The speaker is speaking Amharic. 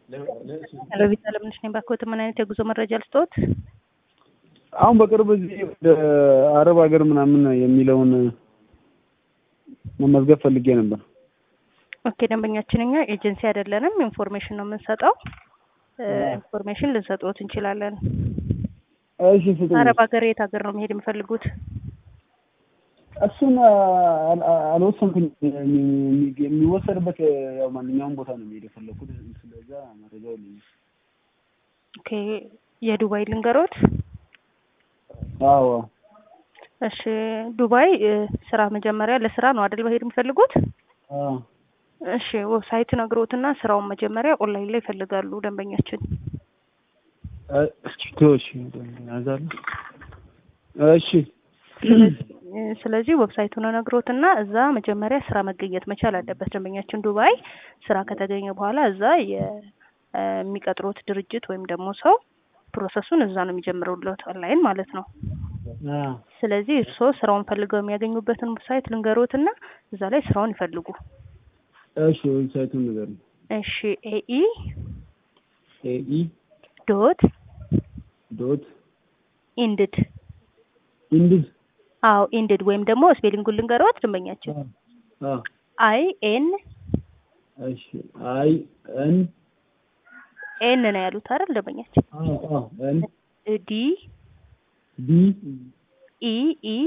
ሄሎ ቪዛ ለምንሽ ነኝ ባክዎት፣ ምን አይነት የጉዞ መረጃ ልስጥዎት? አሁን በቅርብ ጊዜ ወደ አረብ ሀገር ምናምን የሚለውን መመዝገብ ፈልጌ ነበር። ኦኬ ደንበኛችን እኛ ኤጀንሲ አይደለንም፣ ኢንፎርሜሽን ነው የምንሰጠው። ኢንፎርሜሽን ልንሰጥዎት እንችላለን። እሺ ስጡኝ። አረብ ሀገር የት ሀገር ነው መሄድ የሚፈልጉት? እሱን አልወሰንኩኝ። የሚወሰድበት ያው ማንኛውም ቦታ ነው የሚሄድ የፈለኩት። ስለዛ መረጃው ልኝ። ኦኬ የዱባይ ልንገሮት? አዎ እሺ ዱባይ ስራ መጀመሪያ ለስራ ነው አይደል መሄድ የሚፈልጉት? አዎ እሺ ዌብሳይት ነግሮትና ስራውን መጀመሪያ ኦንላይን ላይ ይፈልጋሉ ደንበኛችን። እስኪ ተወሽ ያዛሉ። እሺ ስለዚህ ዌብሳይቱን ነግሮትና እዛ መጀመሪያ ስራ መገኘት መቻል አለበት ደንበኛችን። ዱባይ ስራ ከተገኘ በኋላ እዛ የሚቀጥሩት ድርጅት ወይም ደግሞ ሰው ፕሮሰሱን እዛ ነው የሚጀምሩለት ኦንላይን ማለት ነው። ስለዚህ እርስዎ ስራውን ፈልገው የሚያገኙበትን ዌብሳይት ልንገሮትና እዛ ላይ ስራውን ይፈልጉ። እሺ ዌብሳይቱን ንገሪኝ። እሺ ኤኢ ኤኢ ዶት ዶት ኢንድድ ኢንድድ አዎ ኢንድድ ወይም ደግሞ ስፔሊንጉን ልንገሮት ደንበኛችን አ አይ ኤን እሺ አይ ኤን ኤን ነው ያሉት አይደል ደንበኛችን አዎ አዎ ኤን ዲ ዲ ኢ ኢ